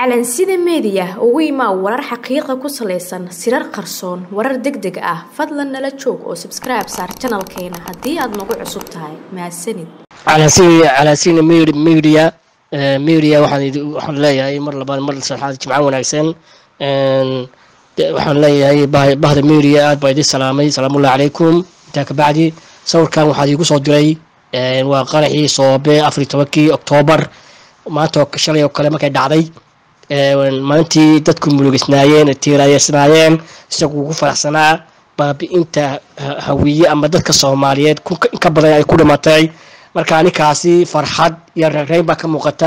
calansida meediya ugu imaa warar xaqiiqa ku salaysan sirar qarsoon warar deg deg ah fadlan nala joog oo sabskribe saar janalkeena haddii aad nagu cusub tahay mahadsanid calansina media media waxaan leeyahay mar labaad mar saddexaad jimco wanaagsan waxaan leeyahay bahda media aad baa idin salaamay salaamullahi calaykum intaa kabacdi sawirkan waxaad iigu soo diray waa qaraxii soobe afariy tobankii oktoobar maanta shalay oo kale markay dhacday maalintii dadku murugisnaayeen tiirayeysnaayeen isagu ugu faraxsanaa baabi-inta hawiye ama dadka soomaaliyeed inka badan ay ku dhimatay marka ninkaasi farxad iyo reereyn baa ka muuqata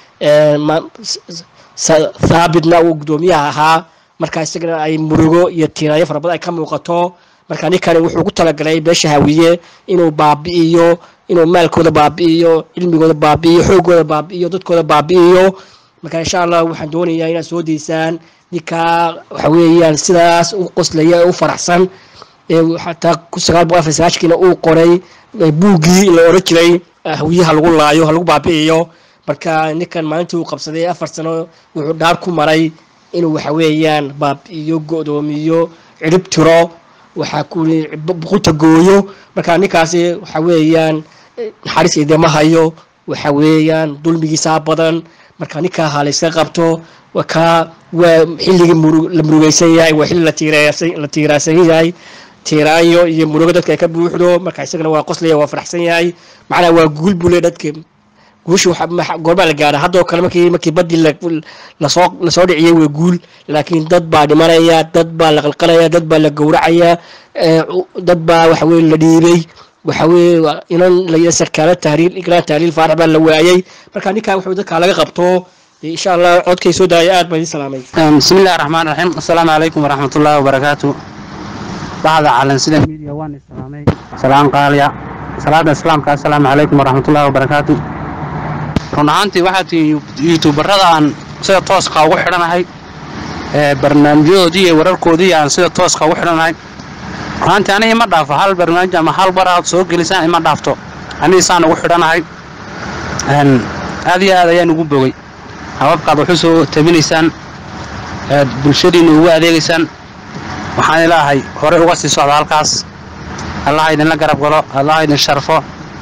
thaabitna uu guddoomiyaha ahaa marka isagana ay murugo iyo tiiraayo fara badan ay ka muuqato marka ninkani wuxuu ku talagalay beesha hawiye inuu baabi'iyo inuu maalkooda baabi'iyo cilmigooda baabi'iyo xoogooda baabi'iyo dadkooda baabi'iyo marka insha allah waxaan doonayaa inaad soo deysaan ninkaa waxa weeyaan sidaas u qoslaya u faraxsan xataa kun sagaal boqol afar sagaashankiina uu qoray buuggii la oran jiray hawiye ha lagu laayo ha lagu baabi'iyo marka ninkan maalintii uu qabsaday afar sano wuxuu dhaar ku maray inuu waxa weeyaan baabi'iyo go-doomiyo cirib tiro waxaa kuli buqunta gooyo marka ninkaasi waxa weeyaan naxariis idima hayo waxa weeyaan dulmigiisaa badan marka ninkaa ha layska qabto kaa waa xilligii la murugeysan yahay waa xilli la tiirasan yahay tiiraanyo iyo murugo dadka ay ka buuxdo marka isagana waa qoslaya waa faraxsan yahay macnaha waa guul bule dadka guusha goorbaa la gaara haddoo kale markii markii badii lasoo lasoo dhiciyay waa guul laakiin dad baa dhimanaya dad baa la qalqalaya dad baa la gowracaya dad baa waxa weye la dhiibay waxa weye inan la sarkaalo tahriil igraan tahliil faarax baa la waayay marka ninkaa wuxuu dadkaa laga qabto insha allah codkay soo daaya aad baa idin salaamay bismi illahi raxmaan raxiim assalaamu calaykum waraxmatullaahi wabarakaatu baxda calansida media waan islaamay salaan qaaliya salaada islaamka assalaamu calaykum waraxmatullaahi wabarakaatu run ahaantii waxaa tihiin yuutuubarada aan sida tooska ugu xidhanahay barnaamijyadoodii iyo wararkoodii aan sida tooska ugu xidhanahay runaantii aniga ima dhaafo hal barnaamij ama hal bar aad soo gelisaan ima dhaafto aniga saan ugu xidhanahay aad iyo aad ayaan ugu bogay hababkaad waxu soo tabinaysaan aad bulshadiinna ugu adeegaysaan waxaan ilaahay horey uga sii socda halkaas allaha idinla garab galo allaha idin sharfo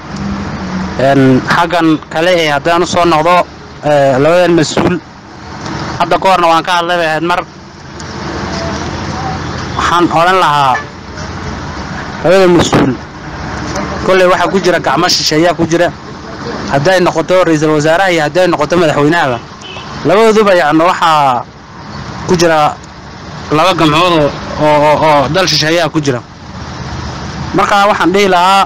xaggan kale ee haddaan u soo noqdo labadan mas-uul hadda ka horna waan ka hadlay bay ahayd mar waxaan odhan lahaa labada mas-uul kolley waxaa ku jira gacmo shisheeyaa ku jira hadday noqoto ra-iisul wasaaraha iyo hadday noqoto madaxweynahaba labadooduba yacni waxaa ku jira laba gamcood oo oo dal shisheeyaa ku jira markaa waxaan dhihi lahaa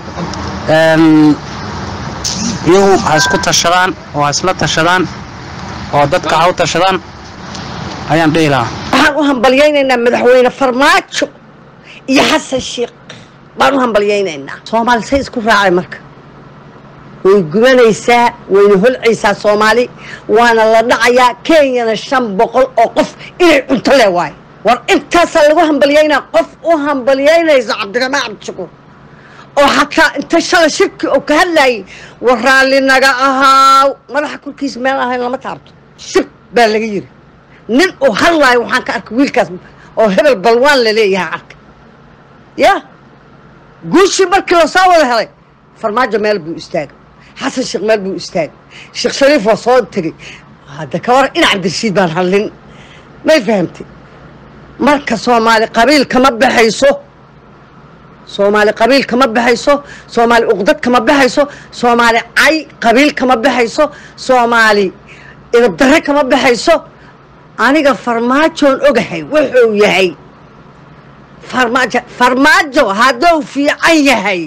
iyagu ha isku tashadaan oo ha isla tashadaan oo dadka ha u tashadaan ayaan dhihi lahaa waxaan u hambalyaynaynaa madaxweyne farmaajo iyo xasan sheikh baan u hambalyaynaynaa soomaali say isku raacay marka way gubanaysaa wayna holcaysaa soomaali waana la dhacayaa kenyana shan boqol oo qof inay cunto le waayo war intaasaa lagu hambalyaynaa qof u hambalyaynayso cabdiraxmaan cabdishakuur oo xataa inta shala shirki oo ka hadlaayay war raalli naga ahaaw madaxa korkiisa meel ahayn lama taabto shib baa laga yiri nin uu hadlaayo waxaan ka arkay wiilkaas oo hebel balwaan la leeyahay arka ya guushii markii lasoo wada helay farmaajo meel buu istaagay xasan sheekh meel buu istaagay sheekh shariif waa soo tegey hadda ka war in cabdirashiid baan hadlin may fahamtay marka soomaali qabiil kama baxayso soomaali qabiil kama baxayso soomaali uqdad kama baxayso soomaali cay qabiil kama baxayso soomaali idabdarre kama baxayso aniga farmaajoon ogahay wuxuu yahay farmaajo farmaajo hadduu fiican yahay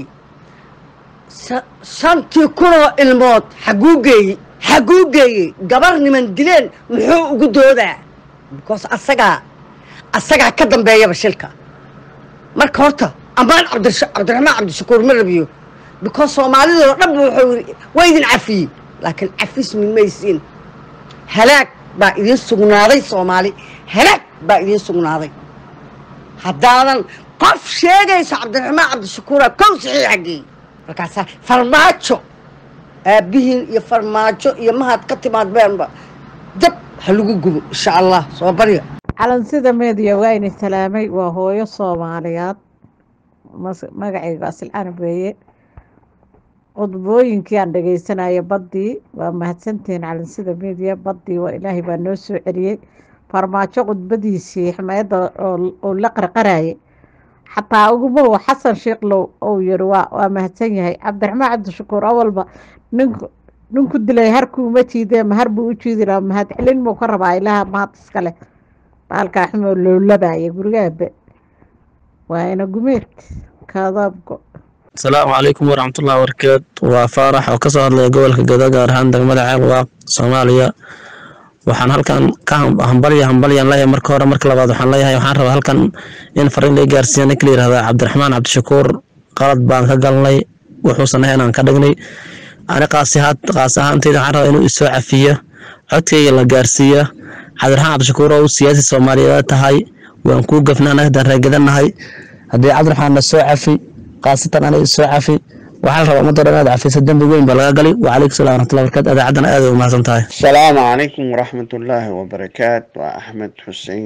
shantii kunoo ilmood xaguu geeyey xaguu geeyey gabar niman dileen muxuu ugu doodaa because asagaa asagaa ka dambeeyaba shilka marka horta ammaan cabdiraxmaan cabdishakuur ma rabiyo because soomaalidoo dhanba wuxuu yidhi waa idin cafiyey laakiin cafis mimaysiin halaag baa idiin sugnaaday soomaali halaag baa idiin sugnaaday haddaadan qof sheegayso cabdiraxmaan cabdishakuura kow saxiixa geey markaasaa farmaajo aabbihiin iyo farmaajo iyo mahad ka timaad beenba dab ha lagu gubo insha allah soo barya calansida meediya waa ini salaamay waa hooyo soomaaliyeed mas- magacayga asilcaan weeye qodbooyinkii aan dhegeysanaya baddii waa mahadsantihiin calansida meediya baddii waa ilaahay baa noo soo celiyey farmaajo khudbadiisii xmayadda oo la qarqarayay xataa ugumow xasan sheeklow ou yiri waa waa mahadsan yahay cabdiraxmaan cabdishakuur awalba ninku ninku dilay harkuuma jiidee mahar buu u jiidi lahaa mahad celin muu ka rabaa ilaaha mahad iskale baalkaa xumoo lowlabaaya gurigaabe waa ina gumeed kaadaabgo asalaamu calaykum waraxmatullahi wabarakaatu waa faarax oo kasoo hadlaya gobolka gado gaar ahaan degmada ceelwaaq soomaaliya waxaan halkan ka ham- hambalya hambalyan leeyahay marka hore marka labaad waxaan leeyahay waxaan rabaa halkan in fariin laga gaarsiiya ninka la yihahda cabdiraxmaan cabdishakuur qalad baan ka galnay wuxuusan ahayn aan ka dhignay ani qaasi ahaan qaas ahaanteyda waxaan rabaa inuu isoo cafiyo codkayga la gaarsiiya cabdiraxmaan cabdishakuur oo u siyaasi soomaaliyeed tahay waan kuu gafnaa anaga dareegadanahay haddii cabdiraxmaan na soo cafi khaasatan aniga isoo cafi waxaa la rabaa ummadda dhan inaad cafiso dembi weyn baa laga gali wacalaykum salam waraxmatullahi barakatu adaacaddana aad ay umahadsan tahay السلام عليكم ورحمة الله وبركاته وأحمد حسين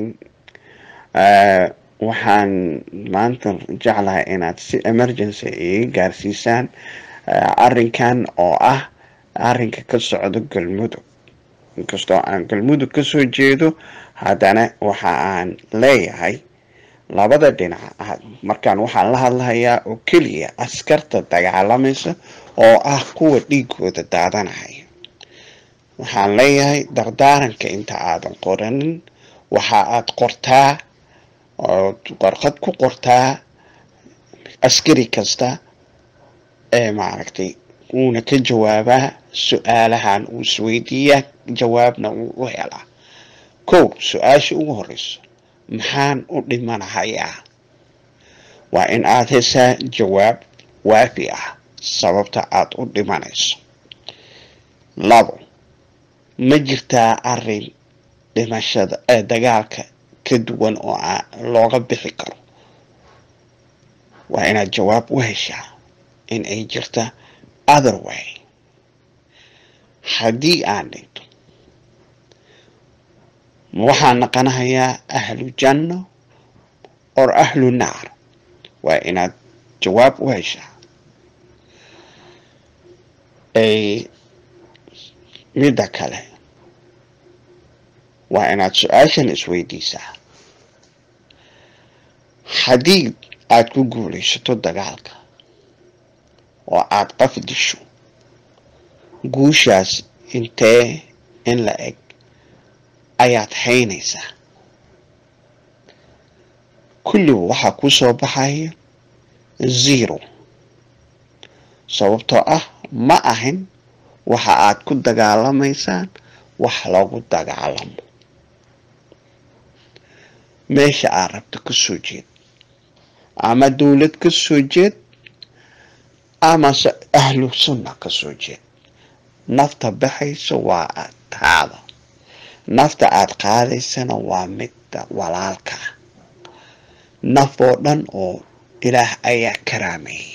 آه waxaan maanta jeclahay inaad si emergency ii gaarsiisaan ah, arrinkan oo ah arrinka ka socdo galmudug inkastoo aan galmudug ka soo jeedo haddana waxa aan leeyahay labada dhinac ah, markaan waxaan la hadlahayaa oo keliya askarta dagaalamaysa oo ah kuwa dhiigooda daadanaya waxaan leeyahay dardaaranka inta aadan qoranin waxa aad qortaa ood warqad ku qortaa askari kasta ee maaragtay wuuna ka jawaabaa su-aalahan uu isweydiiyaa jawaabna uu u helaa kow su-aasha ugu horeyso maxaan u dhimanahayaa waa in aad heshaa jawaab waafi ah sababta aad u dhimanayso labo ma jirtaa arin dhimashada ee dagaalka ka duwan oo aa- looga bixi karo waa inaad jawaab u heshaa in ay jirta other way haddii aan dhinto ma waxaan naqanahayaa ahlu janno or ahlu naar waa inaad jawaab u heshaa ay midda kale waa inaad su-aashan isweydiisaa haddii aad ku guulaysato dagaalka oo aad qaf disho guushaas intee in la eg ayaad haynaysaa kulliba waxaa ku soo baxaya zero sababtoo ah ma ahin waxa aad ku dagaalamaysaan wax lagu dagaalamo meesha aad rabto ka soo jeed ama dowlad ka soo jeed amase ahlu sunna ka soo jeed nafta baxaysa waa aad taada nafta aad qaadaysana waa midda walaalka ah naf oo dhan oo ilaah ayaa karaameeyey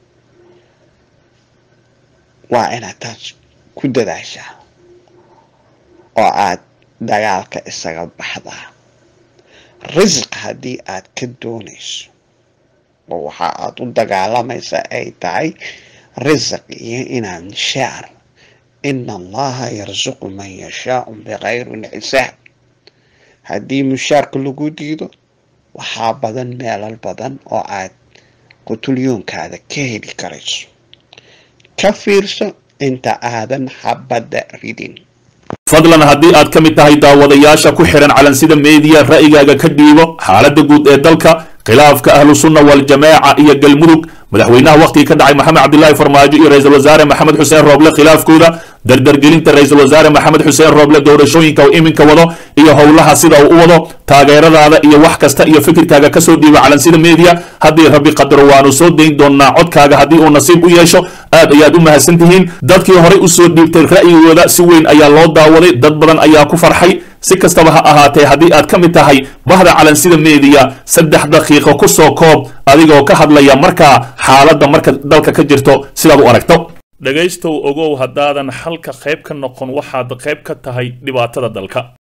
waa inaad taas ku dadaashaa oo aad dagaalka isaga baxdaa risiq haddii aad ka doonayso oo waxa aad u dagaalamaysa ay tahay risiq iyo inaad nishaar ina allaha yarsuqu man yashaau bikayri xisaab haddii mushaarka lagu diido waxaa badan meelal badan oo aad qutulyoonkaada ka heli karayso ka fiirso inta aadan xabadda ridin fadlan haddii aad ka mid tahay daawadayaasha ku xihan calansida meediya ra'yigaaga ka dhiibo xaaladda guud ee dalka khilaafka ahlu sunna waljamaaca iyo galmudug madaxweynaha wakhtigii ka dhacay maxamed cabdilaahi farmaajo iyo ra-iisul wasaare maxamed xuseen rooble khilaafkooda dardargelinta ra-iisul wasaare maxamed xuseen rooble doorashooyinka uu iminka wado iyo howlaha sida uu u wado taageeradaada iyo wax kasta iyo fikirkaaga kasoo dhiiba calansida media haddii rabbi qadaro waanu soo dayn doonaa codkaaga haddii uu nasiib u yeesho aad ayaad u mahadsan tihiin dadkii horey usoo dhiibtay ra'yigooda si weyn ayaa loo daawaday dad badan ayaa ku farxay si kastaba ha ahaatee haddii aad ka mid tahay bahda calansida meediya saddex daqiiqo ku soo koob adigoo ka hadlaya markaa xaaladda marka dalka ka jirto sidaad u aragto dhegaystow ogow haddaadan xalka qayb ka noqon waxaad qayb ka tahay dhibaatada dalka